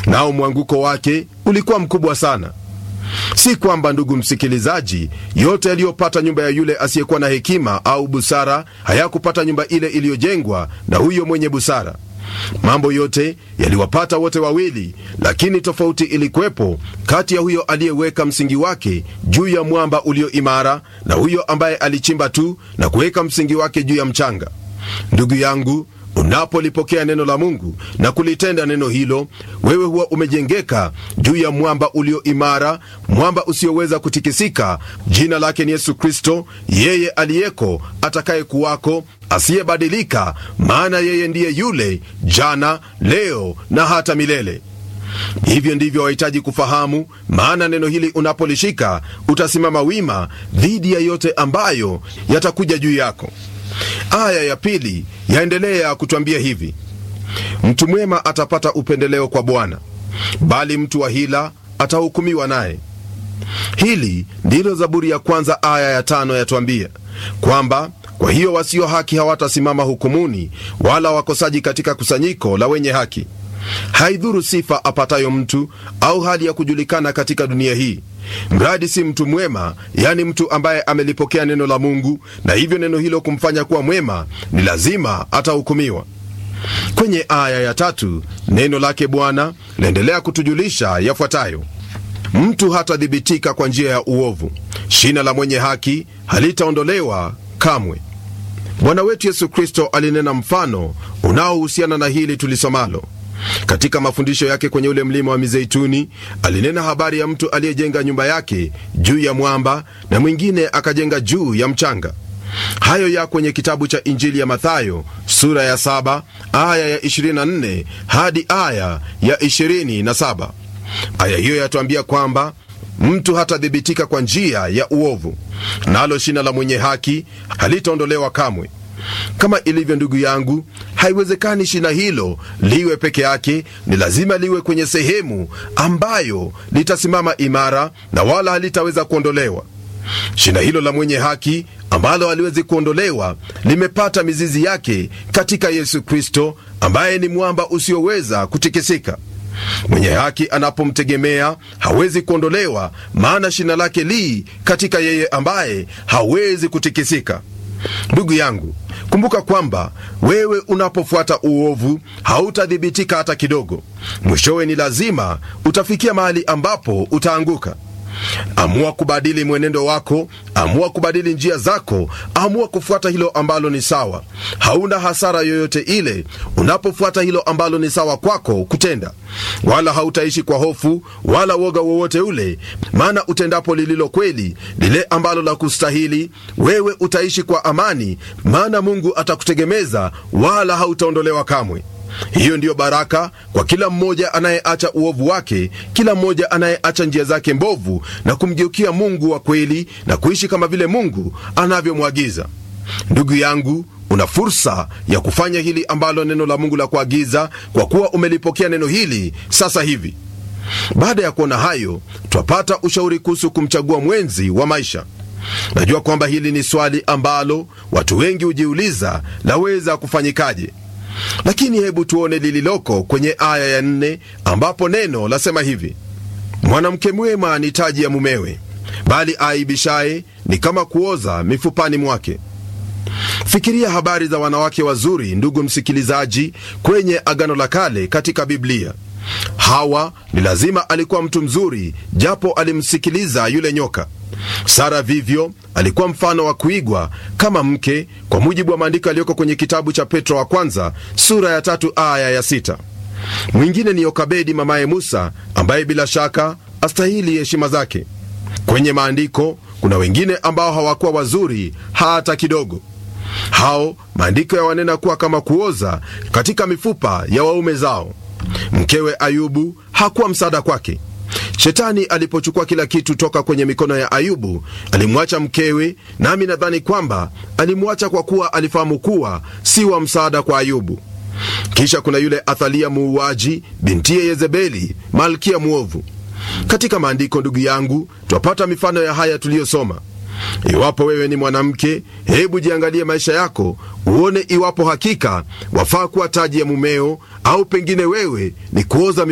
nao mwanguko wake ulikuwa mkubwa sana. Si kwamba ndugu msikilizaji, yote yaliyopata nyumba ya yule asiyekuwa na hekima au busara hayakupata nyumba ile iliyojengwa na huyo mwenye busara. Mambo yote yaliwapata wote wawili, lakini tofauti ilikuwepo kati ya huyo aliyeweka msingi wake juu ya mwamba ulio imara na huyo ambaye alichimba tu na kuweka msingi wake juu ya mchanga. Ndugu yangu, unapolipokea neno la Mungu na kulitenda neno hilo, wewe huwa umejengeka juu ya mwamba ulio imara, mwamba usioweza kutikisika. Jina lake ni Yesu Kristo, yeye aliyeko, atakaye kuwako, asiyebadilika, maana yeye ndiye yule jana, leo na hata milele. Hivyo ndivyo wahitaji kufahamu, maana neno hili unapolishika utasimama wima dhidi ya yote ambayo yatakuja juu yako. Aya ya pili yaendelea kutwambia hivi: mtu mwema atapata upendeleo kwa Bwana, bali mtu wa hila atahukumiwa naye. Hili ndilo Zaburi ya kwanza aya ya tano yatwambia kwamba kwa hiyo wasio haki hawatasimama hukumuni, wala wakosaji katika kusanyiko la wenye haki. Haidhuru sifa apatayo mtu au hali ya kujulikana katika dunia hii, mradi si mtu mwema, yani mtu ambaye amelipokea neno la Mungu na hivyo neno hilo kumfanya kuwa mwema, ni lazima atahukumiwa. Kwenye aya ya tatu neno lake Bwana laendelea kutujulisha yafuatayo: mtu hatadhibitika kwa njia ya uovu, shina la mwenye haki halitaondolewa kamwe. Bwana wetu Yesu Kristo alinena mfano unaohusiana na hili tulisomalo katika mafundisho yake kwenye ule mlima wa Mizeituni. Alinena habari ya mtu aliyejenga nyumba yake juu ya mwamba na mwingine akajenga juu ya mchanga. Hayo ya kwenye kitabu cha Injili ya Mathayo sura ya 7 aya ya 24 hadi aya ya 27. Aya hiyo yatuambia kwamba mtu hatadhibitika kwa njia ya uovu, nalo shina la mwenye haki halitaondolewa kamwe. Kama ilivyo ndugu yangu, haiwezekani shina hilo liwe peke yake, ni lazima liwe kwenye sehemu ambayo litasimama imara na wala halitaweza kuondolewa. Shina hilo la mwenye haki ambalo haliwezi kuondolewa limepata mizizi yake katika Yesu Kristo, ambaye ni mwamba usioweza kutikisika. Mwenye haki anapomtegemea hawezi kuondolewa, maana shina lake li katika yeye ambaye hawezi kutikisika. Ndugu yangu, kumbuka kwamba wewe unapofuata uovu hautadhibitika hata kidogo. Mwishowe ni lazima utafikia mahali ambapo utaanguka. Amua kubadili mwenendo wako, amua kubadili njia zako, amua kufuata hilo ambalo ni sawa. Hauna hasara yoyote ile unapofuata hilo ambalo ni sawa kwako kutenda, wala hautaishi kwa hofu wala woga wowote ule, maana utendapo lililo kweli, lile ambalo la kustahili, wewe utaishi kwa amani, maana Mungu atakutegemeza, wala hautaondolewa kamwe. Hiyo ndiyo baraka kwa kila mmoja anayeacha uovu wake, kila mmoja anayeacha njia zake mbovu na kumgeukia Mungu wa kweli na kuishi kama vile Mungu anavyomwagiza. Ndugu yangu, una fursa ya kufanya hili ambalo neno la Mungu la kuagiza, kwa kuwa umelipokea neno hili sasa hivi. Baada ya kuona hayo, twapata ushauri kuhusu kumchagua mwenzi wa maisha. Najua kwamba hili ni swali ambalo watu wengi hujiuliza, laweza kufanyikaje? Lakini hebu tuone lililoko kwenye aya ya nne ambapo neno lasema hivi: mwanamke mwema ni taji ya mumewe, bali aibishaye ni kama kuoza mifupani mwake. Fikiria habari za wanawake wazuri, ndugu msikilizaji, kwenye Agano la Kale katika Biblia. Hawa ni lazima alikuwa mtu mzuri, japo alimsikiliza yule nyoka. Sara vivyo alikuwa mfano wa kuigwa kama mke, kwa mujibu wa maandiko yaliyoko kwenye kitabu cha Petro wa kwanza sura ya tatu aya ya sita. Mwingine ni Yokabedi mamaye Musa, ambaye bila shaka astahili heshima zake. Kwenye maandiko kuna wengine ambao hawakuwa wazuri hata kidogo. Hao maandiko yawanena kuwa kama kuoza katika mifupa ya waume zao. Mkewe Ayubu hakuwa msaada kwake. Shetani alipochukua kila kitu toka kwenye mikono ya Ayubu, alimwacha mkewe, nami nadhani kwamba alimwacha kwa kuwa alifahamu kuwa si wa msaada kwa Ayubu. Kisha kuna yule Athalia muuaji, bintiye Yezebeli, malkia mwovu. Katika maandiko, ndugu yangu, twapata mifano ya haya tuliyosoma. Iwapo wewe ni mwanamke, hebu jiangalie maisha yako, uone iwapo hakika wafaa kuwa taji ya mumeo, au pengine wewe ni kuoza